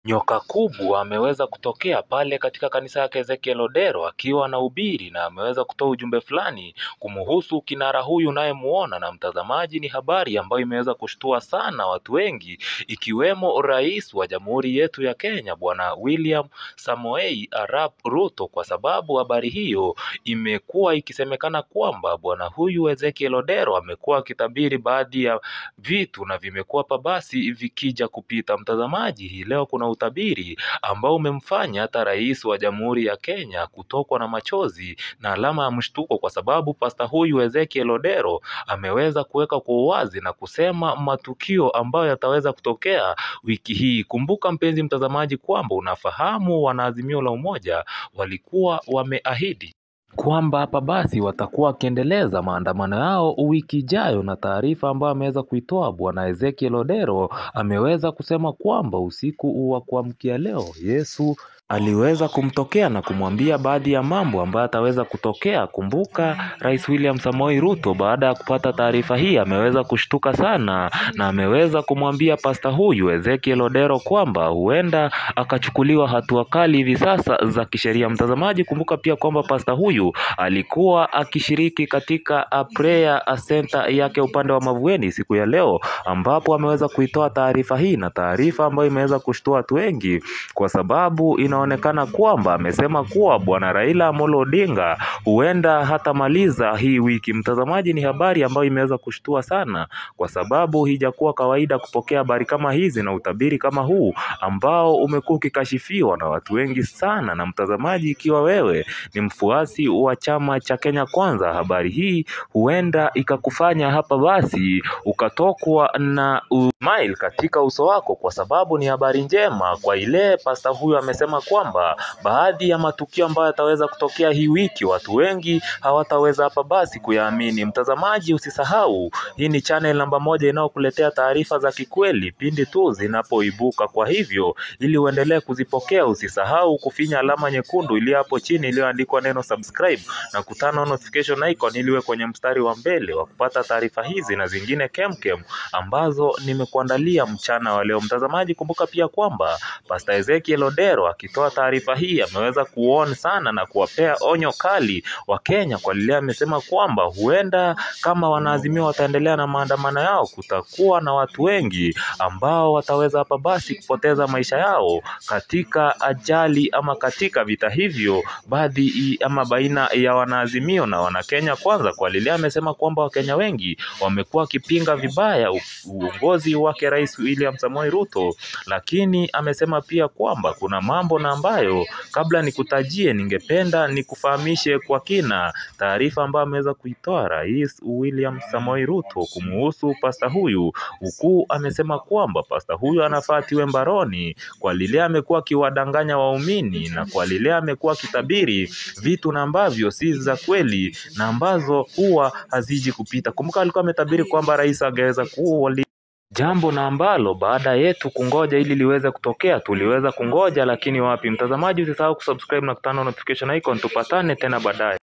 Nyoka kubwa ameweza kutokea pale katika kanisa yake Ezekiel Odero akiwa anahubiri na ameweza kutoa ujumbe fulani kumhusu kinara huyu unayemuona na mtazamaji, ni habari ambayo imeweza kushtua sana watu wengi ikiwemo rais wa jamhuri yetu ya Kenya Bwana William Samoei Arap Ruto, kwa sababu habari hiyo imekuwa ikisemekana kwamba bwana huyu Ezekiel Odero amekuwa akitabiri baadhi ya vitu na vimekuwa pabasi vikija kupita. Mtazamaji, hii leo kuna utabiri ambao umemfanya hata rais wa jamhuri ya Kenya kutokwa na machozi na alama ya mshtuko, kwa sababu pasta huyu Ezekiel Odero ameweza kuweka kwa uwazi na kusema matukio ambayo yataweza kutokea wiki hii. Kumbuka mpenzi mtazamaji, kwamba unafahamu wanaazimio la umoja walikuwa wameahidi kwamba hapa basi watakuwa wakiendeleza maandamano yao wiki ijayo, na taarifa ambayo ameweza kuitoa bwana Ezekiel Odero ameweza kusema kwamba usiku wa kuamkia leo Yesu aliweza kumtokea na kumwambia baadhi ya mambo ambayo ataweza kutokea. Kumbuka Rais William Samoei Ruto baada ya kupata taarifa hii ameweza kushtuka sana na ameweza kumwambia pasta huyu Ezekiel Odero kwamba huenda akachukuliwa hatua kali hivi sasa za kisheria. Mtazamaji, kumbuka pia kwamba pasta huyu alikuwa akishiriki katika prayer center yake upande wa Mavueni siku ya leo, ambapo ameweza kuitoa taarifa hii na taarifa ambayo imeweza kushtua watu wengi kwa sababu inaonekana kwamba amesema kuwa bwana Raila Amolo Odinga huenda hatamaliza hii wiki. Mtazamaji, ni habari ambayo imeweza kushtua sana, kwa sababu hijakuwa kawaida kupokea habari kama hizi na utabiri kama huu ambao umekuwa ukikashifiwa na watu wengi sana. Na mtazamaji, ikiwa wewe ni mfuasi wa chama cha Kenya Kwanza, habari hii huenda ikakufanya hapa basi ukatokwa na smile katika uso wako, kwa sababu ni habari njema kwa ile pasta huyu amesema kwamba baadhi ya matukio ambayo yataweza kutokea hii wiki watu wengi hawataweza hapa basi kuyaamini. Mtazamaji, usisahau hii ni channel namba moja inayokuletea taarifa za kikweli pindi tu zinapoibuka. Kwa hivyo, ili uendelee kuzipokea, usisahau kufinya alama nyekundu iliyo hapo chini iliyoandikwa neno subscribe na kutana notification icon ili uwe kwenye mstari wa mbele wa kupata taarifa hizi na zingine kemkem ambazo nimekuandalia mchana wa leo. Mtazamaji, kumbuka pia kwamba Pastor Ezekiel Odero akitoa taarifa hii ameweza kuon sana na kuwapea onyo kali wa Kenya kwa lile amesema kwamba huenda kama wanaazimia wataendelea na maandamano yao, kutakuwa na watu wengi ambao wataweza hapa basi kupoteza maisha yao katika ajali ama katika vita hivyo, baadhi ama baina ya wanaazimio na wanakenya kwanza. Kwa lile amesema kwamba Wakenya wengi wamekuwa wakipinga vibaya uongozi wake Rais William Samoei Ruto, lakini amesema pia kwamba kuna mambo na ambayo kabla nikutajie, ningependa nikufahamishe kwa kina taarifa ambayo ameweza kuitoa Rais William Samoei Ruto kumuhusu pasta huyu, huku amesema kwamba pasta huyu anafaa tiwe mbaroni kwa lile amekuwa akiwadanganya waumini na kwa lile amekuwa akitabiri vitu na ambavyo si za kweli na ambazo huwa haziji kupita. Kumbuka alikuwa ametabiri kwamba rais angeweza kuwa jambo na ambalo baada yetu kungoja ili liweze kutokea tuliweza kungoja, lakini wapi. Mtazamaji, usisahau kusubscribe na kutana notification icon. Tupatane tena baadaye.